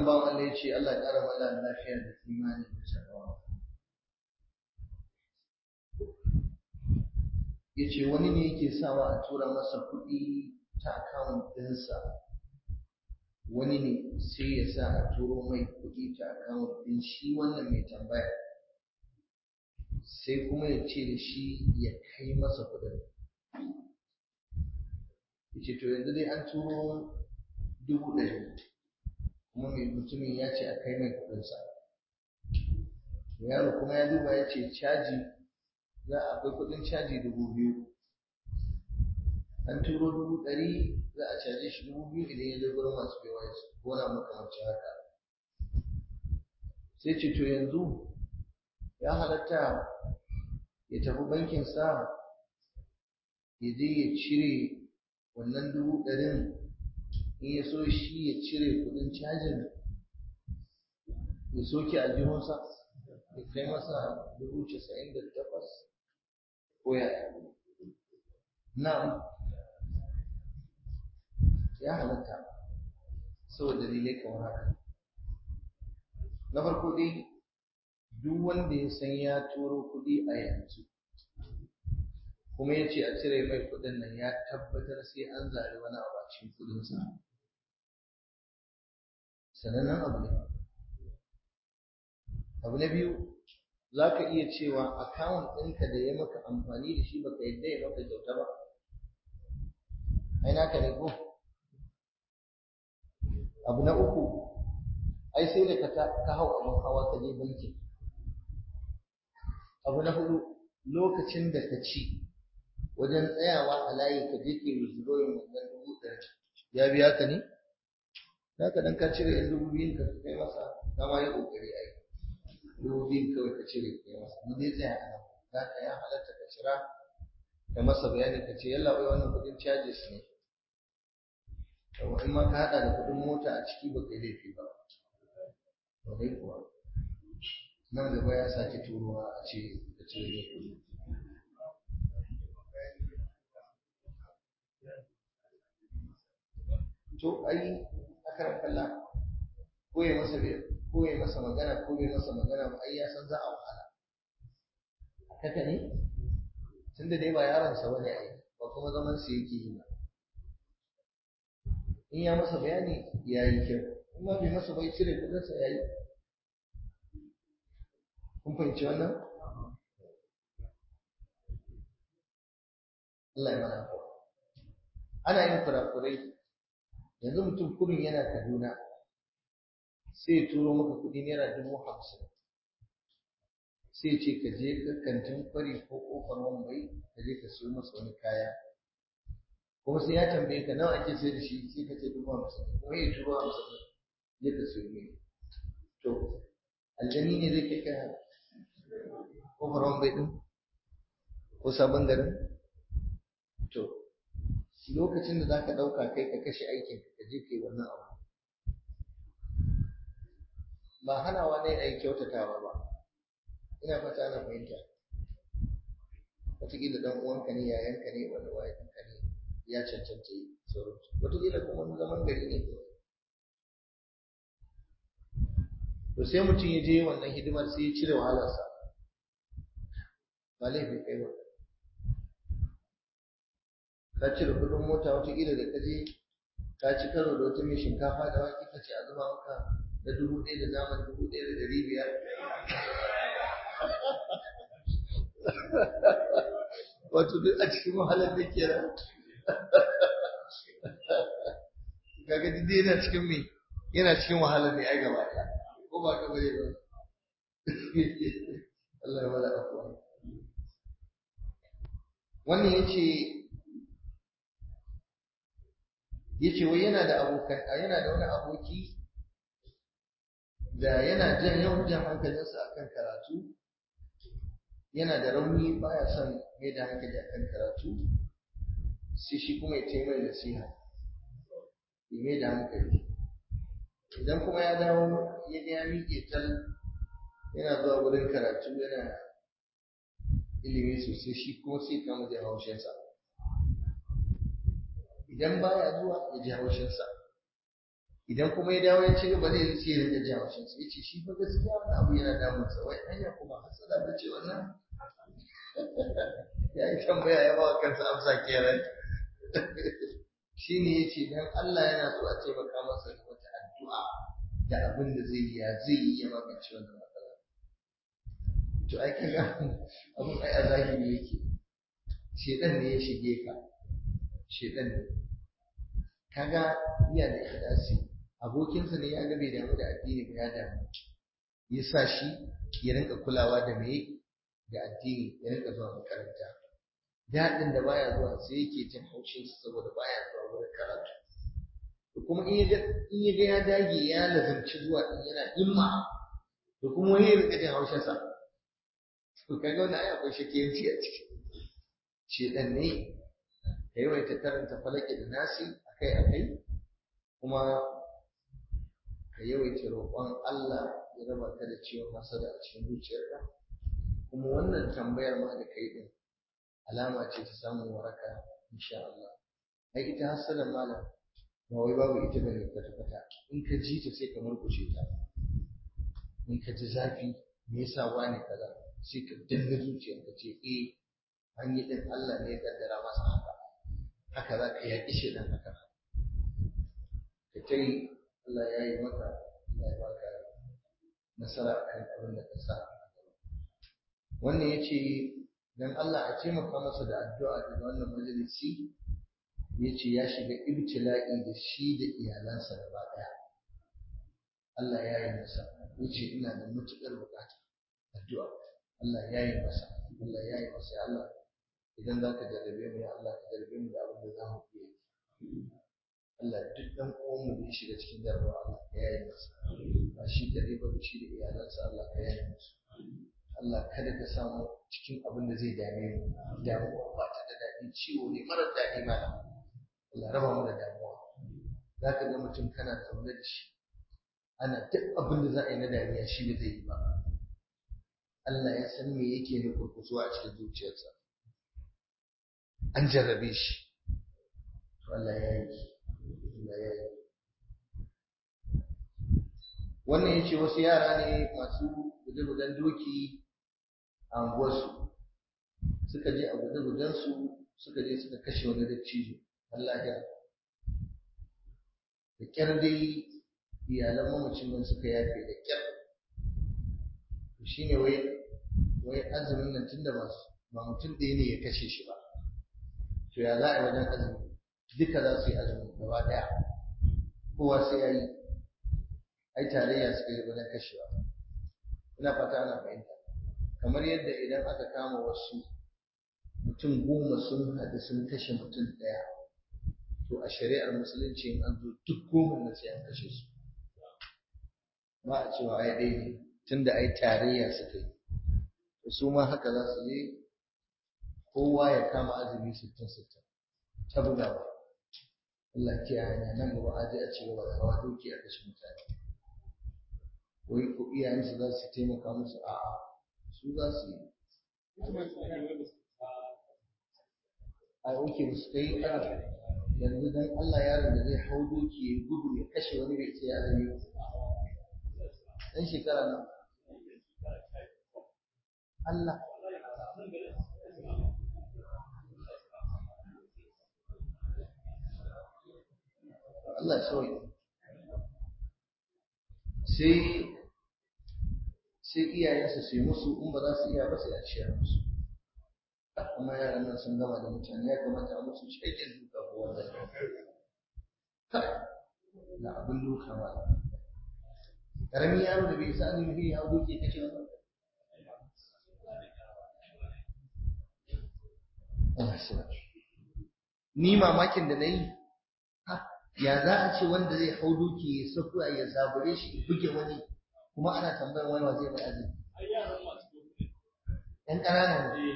wannan bawan Allah ya ce Allah ya ƙara mana lafiya da imani da shakawa ya ce wani ne yake sawa a tura masa kuɗi ta akawun ɗinsa wani ne sai ya sa a turo mai kuɗi ta akawun ɗin shi wannan mai tambaya sai kuma ya ce da shi ya kai masa kuɗin ya ce to yanzu dai an turo dubu ɗari kuma mai mutumin ya ce a kai mai kuɗinsa yaro kuma ya duba ya ce caji za a akwai kuɗin caji dubu biyu an turo dubu ɗari za a caje shi dubu biyu idan ya je gurin masu POS ko na makamancin haka sai ce to yanzu ya halatta ya tafi bankinsa ya je ya cire wannan dubu ɗarin in ya so shi ya cire kuɗin cajin ya soke aljihunsa ya kai masa dubu casa'in da takwas ko yaya na'am ya halatta saboda dalilai kamar haka na farko dai duk wanda ya san ya turo kuɗi a yanzu kuma ya ce a cire mai kuɗin nan ya tabbatar sai an zari wani abu a cikin kuɗinsa sanannen abu ne abu na biyu za ka iya cewa akawun ɗinka da ya maka amfani da shi baka yadda ya maka kyauta ba ai naka ne ko abu na uku ai sai da ka hau abin hawa ka je banki abu na hudu lokacin da ka ci wajen tsayawa a layi ka je ke withdrawing wannan dubu ɗari ya biya ka ne za ka dan ka cire yan dubu biyun ka kai masa ka ma yi ƙoƙari ai dubu biyun kawai ka cire kai masa mu dai tsaya a nan za ka ya halatta ka cira ka masa bayani ka ce yalla bai wannan kuɗin charges ne in ma ka haɗa da kuɗin mota a ciki ba kai laifi ba ba dai kuwa nan gaba ya sake turowa a ce ka ce ne kuɗi to ai akaran kalla ko ya masa ko ya masa magana ko bai masa magana ba ai ya san za a wahala haka ne tunda dai ba yaron sa bane ai ba kuma zaman sa yake yi ba in ya masa bayani ya yi kyau in ma bai masa bai cire kudin sa yayi kun fahimci wannan Allah ya mana ana yin kurakurai yanzu mutum kurin yana Kaduna sai ya turo maka kuɗi naira dubu hamsin sai ce ka je ka kantin kwari ko ƙofar wambai ka je ka siyo masa wani kaya kuma sai ya tambaye ka nawa ake sai da shi sai ka ce dubu hamsin kuma ya turo hamsin je ka siyo mai to aljani ne zai kai ka ƙofar wambai ɗin ko sabon garin to lokacin da za ka ɗauka kai ka kashe aikin ka je kai wannan abu ba hanawa ne a yi kyautatawa ba ina fata ana fahimta wataƙila ɗan uwanka ne yayanka ne wanda wayanka ne ya cancanta yi sauransu wataƙila kuma wani zaman gari ne kawai to sai mutum ya je wannan hidimar sai ya cire wahalarsa ba laifin kai ba ka cire kuɗin mota wataƙila da kaje ka ci karo da wata mai shinkafa da wake ka ce a zuba maka na dubu ɗaya da naman dubu ɗaya da ɗari biyar wato duk a cikin wahalar da ke nan kaga duk yana cikin me yana cikin wahalar ne ai gaba ɗaya ko ba ka bare ba Allah ya wala afwa wannan yace yace wai yana da abokan yana da wani aboki da yana jan yawan jan hankalinsa akan karatu yana da rauni baya son mai da hankali akan karatu sai shi kuma ya taimai nasiha ya mai da hankali idan kuma ya dawo ya ga ya miƙe tal yana zuwa wurin karatu yana ilimi sosai shi kuma sai kama da haushinsa idan baya zuwa ya ji haushinsa idan kuma ya dawo ya ci gaba zai ce ya rika jawo shi sai ce shi fa gaskiya wannan abu yana damun sa wai anya kuma hasada ba ce wannan ya yi tambaya ya ba kansa amsa kenan shine yace dan Allah yana so a taimaka masa da wata addu'a da abin da zai yi ya zai yi ya magance wannan matsala to ai kaga abun ai a zahiri yake shedan ne ya shige ka shedan ne kaga iya da ikhlasi abokinsa ne ya ga bai damu da addini ba ya damu ya sa shi ya rinka kulawa da me da addini ya rinka zuwa makaranta daɗin da baya zuwa sai yake jin haushin sa saboda baya zuwa wurin karatu to kuma in ya in ya ga ya dage ya lazanci zuwa din yana himma to kuma wani ya rinka jin haushin sa to kaga wannan ai akwai shakiyanci a ciki shedan ne ka yawaita karanta falaki da nasi akai akai kuma ka yawaita roƙon Allah ya raba ka da ciwon hasada a cikin zuciyarka kuma wannan tambayar ma da kai din alama ce ta samun waraka insha Allah ai ita hasada malam ba wai babu ita bane kwata kwata in ka ji ta sai ka murkushe ta in ka ji zafi me yasa wani kaza sai ka danna zuciyarka ce eh an yi din Allah ne ya kaddara masa haka haka za ka yaƙi shi dan haka ka kai Allah ya yi maka Allah ya baka nasara akan abin da ka sa wannan ya ce don Allah a taimaka masa da addu'a daga wannan majalisi ya ce ya shiga ibtila'i da shi da iyalansa gaba ɗaya Allah ya yi masa ya ce ina da matuƙar buƙata addu'a Allah ya yi masa Allah ya yi masa ya Allah idan za ka jarrabe mu ya Allah ka jarrabe mu da abin da za mu iya yi Allah duk ɗan uwanmu da ya shiga cikin jarabawa Allah ka yaye masa ba shi kaɗai ba shi da iyalansa Allah ka yaye musu Allah kada ka samu cikin abin da zai dame mu damuwa ba ta da daɗi ciwo ne marar daɗi mana Allah raba mu da damuwa za ka ga mutum kana zaune da shi ana duk abin da za a yi na dariya shi ba zai yi ba Allah ya san me yake nufin kusuwa a cikin zuciyarsa an jarrabe shi Allah ya yi wannan ya ce wasu yara ne masu guje-gujen doki a unguwarsu suka je a guje-gujensu suka je suka kashe wani dattijo Allah ya da kyar dai iyalan mamacin nan suka yafe da kyar to shine wai wai azumin nan tunda ba ba mutum ɗaya ne ya kashe shi ba to ya za a yi wajen azumi duka za su yi azumi gaba ɗaya kowa sai ya yi ai tarayya suka yi wajen kashewa ina fata ana fahimta kamar yadda idan aka kama wasu mutum goma sun haɗu sun kashe mutum ɗaya to a shari'ar musulunci in an zo duk goma na sai an kashe su ba a cewa ai ɗaya ne tunda ai tarayya suka yi to su ma haka za su je kowa ya kama azumi sittin sittin ta bugawa Allah kiyaye na nan gaba aje a ci gaba da hawa doki a kashe mutane wai ko iyayensu za su taimaka musu a'a su za su yi a oke ba su kai yanzu dan Allah yaron da zai hau doki ya gudu ya kashe wani bai ce ya zame ba dan shekara nan Allah Allah ya sauya sai sai iyayensu su yi musu in ba za su iya ba sai a ciyar musu amma yaran nan sun gama da mutane ya kamata a musu shaƙin duka ko wanda na abin duka ba ƙaramin yaro da bai sa azumi ya hau duke kace wannan ni mamakin da na yi ya za a ce wanda zai hau duki ya sakuwa ya zabure shi ya buge wani kuma ana tambayar wani wa zai mai azumi yan ƙanana ne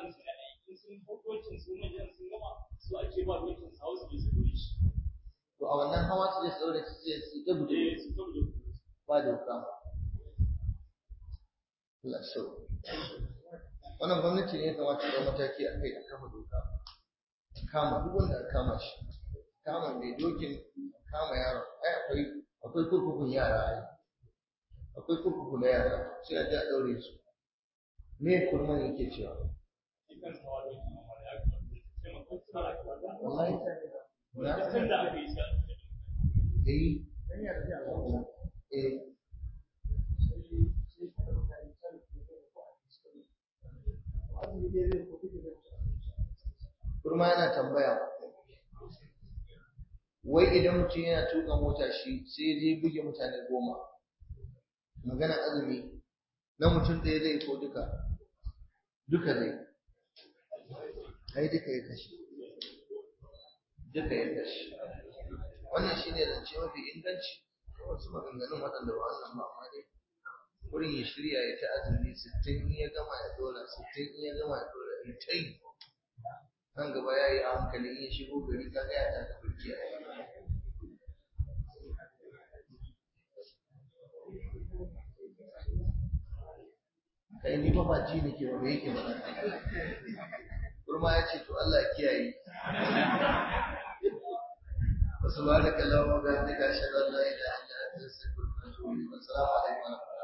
to a wannan hawa su je tsaure su je su ta gudu ba doka Allah so wannan gwamnati ne ya kamata ta mataki a kai a kama doka kama duk wanda aka kama shi kama mai dokin kama yaron ai akwai akwai kurkukun yara ai akwai kurkuku na yara sai a ji a ɗaure su me kurman yake cewa wallahi na eh eh kurma yana tambaya wai idan mutum yana tuka mota shi sai ya je buge mutane goma magana azumi na mutum ɗaya zai ko duka duka zai ai duka ya kashe duka ya kashe wannan shi ne zance mafi inganci wasu maganganun waɗanda ba wannan ba amma dai wurin ya shirya ya ta azumi sittin in ya gama ya dora sittin in ya gama ya dora in ta yi nan gaba ya yi a hankali in ya shigo gari ka ga ya ta ka burki a kai ni ba ba ji nake ba me yake ba kurma ya ce to Allah ya kiyaye wasu ba da kallon ga da ka shaɗar la ilaha illa anta astaghfiruka wa atubu ilayk assalamu alaikum